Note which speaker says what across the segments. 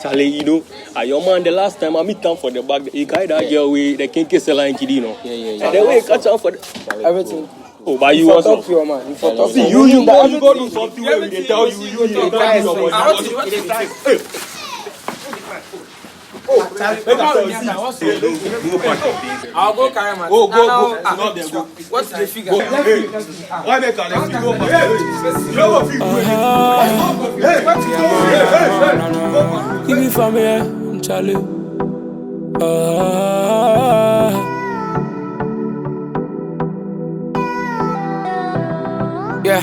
Speaker 1: Charlie, you know, uh, your man the last time I meet come for the back, he carried that girl with the kinky line kid, you know.
Speaker 2: Yeah, yeah, yeah.
Speaker 1: And then we catch up for the.
Speaker 3: Everything.
Speaker 1: Oh, but you
Speaker 3: You for
Speaker 1: also.
Speaker 3: talk to your man. You for talk to
Speaker 1: See, you, you go, you go do something where they tell you, you, you, you, tell you your body.
Speaker 3: I'll go carry my.
Speaker 1: Go, go,
Speaker 3: And
Speaker 1: go.
Speaker 3: I'll-
Speaker 1: It's not there, go.
Speaker 3: What's the figure?
Speaker 1: Go, hey. Why make an exit? Go, hey. You know what? Hey,
Speaker 4: Give me from here, Charlie. Ah. yeah.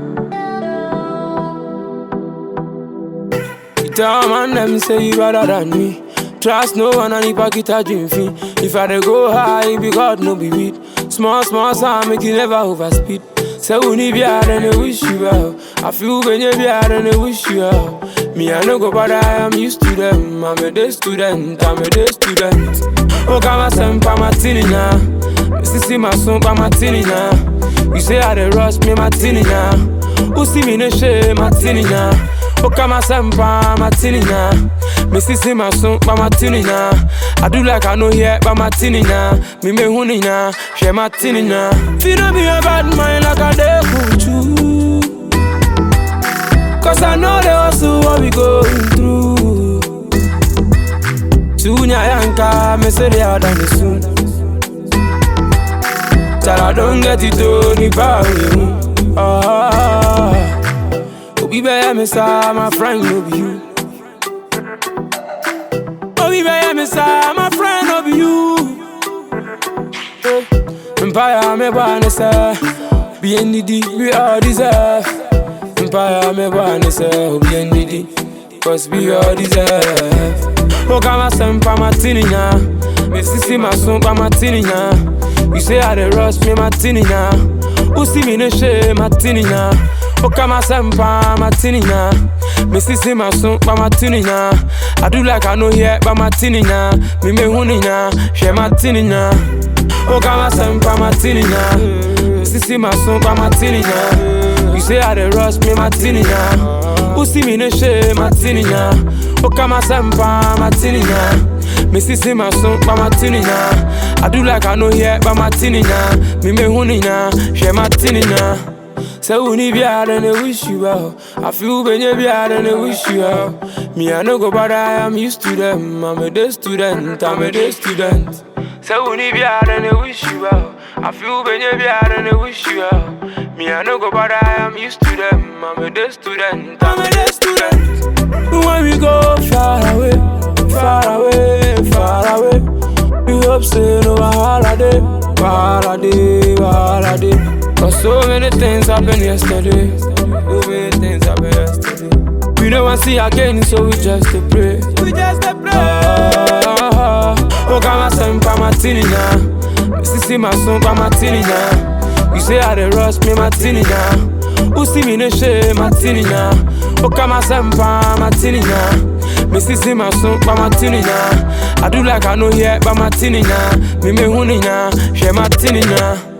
Speaker 4: You tell man them say you better than me. Trust no one and if I get a dream fee. If I dey go high, it be God no be weed. Small, small sound make you never overspeed. Say we need be hard and they wish you well. I feel when you be hard and they wish you well. Me I no go bother, I am used to them. I'm a day student, I'm a day student. Oh, come on, send pa martini now. Me see see my son pa martini now. You say I dey rush me martini now. Who see me no shame martini now. Oh, come on, send pa martini now. Me see see my son pa martini now. I do like I know here pa martini now. Me me huni now, share martini now. Feel no be a bad mind like I dey kuchu. Cause I know the hustle what we going through. Tunya yanka, me say they are done it soon. Till I don't get it to ni pa me. Ah, Obi be me sa my friend no be you. Obi be me sa my friend no be you. Eh, Empire me wanna say, be in the deep we all deserve. Empire me wanna say, be in the deep, cause we all deserve. Oh, come on, send pa martini now. Me see see my son pa martini now. You say I dey rush me martini now. Who see me no shame martini now? Oh, come on, send pa martini now. Me see see my son pa martini now. I do like I know here pa martini now. Me me huni now, share martini now. Oh, come on, send pa martini now. Me see see my son pa martini now. You say I dey rush me martini now. Who see me no shame martini now? Oh, come on, send pa martini now. Me see see my son pa martini now. I do like I know here pa martini now. Me me huni now, share martini now. Say we need be hard and they wish you well. I feel when you be hard and they wish you well. Me I no go bother, I am used to them. I'm a day student, I'm a day student. Say we need be hard and they wish you well. I feel when you be hard and they wish you well. Me I no go bother, I am used to them. I'm a day student, I'm a day student. When we go far away, far away, far away. We hope say no holiday, holiday, holiday. Cause so many things happened yesterday. So many things happened yesterday. We don't want to see again, so we just to pray. We just to pray. Ah, oh, come on, send pa martini now. Me see see my son pa martini now. You say I dey rush me martini now. Who see me no shame martini now? Oh, come on, send pa martini now. Me see see my son pa martini now. I do like I know here pa martini now. Me me huni now, share martini now.